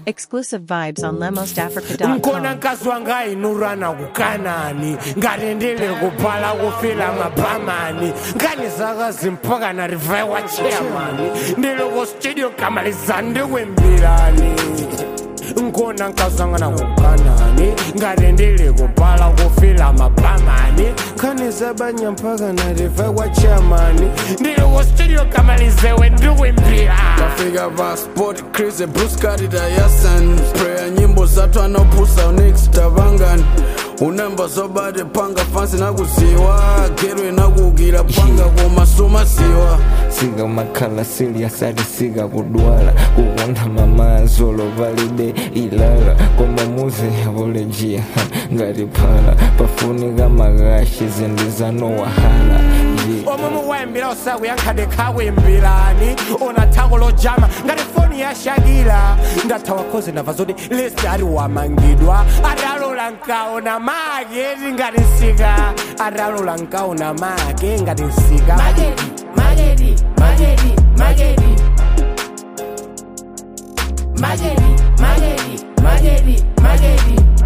Exclusive vibes on nkona lemosafrica.com. mkazi wanga inurana kukanani ngati ndili kuphala kufila mapamani nkani zakazi mpaka na rivai wa chairman ndili ku studio kamaliza ndikuimbirani nkona mkazi wanga na kukanani ngati ndili kuphala kufila mapamani nkani zabanya mpaka na rivai wa chairman ndili ku studio kamalizewe ndikuimbira Kafika pa sport Chris Bruce Carter Yasan Prayer nyimbo zatu anopusa Onyx Tavangan unemba zobade panga fansi nakuziwa gerwe nakugira panga komasoma siwa siga makhala serious ati siga kudwala kukonda mamazolo valide ilala koma muze volejiya ngati phala pafunika makashi zindizano wahala yeah. omwe mukuwayambira osakuyankhade khakuyimbirani ona thako lojama ngati foni ya shakila ndathawa khozi ndamva zoti lesi ati wamangidwa atalola nkaona make ti ngati nsika atalola nkaona make ngati nsika Magedi, Magedi, Magedi, Magedi. Magedi, Magedi, Magedi, Magedi.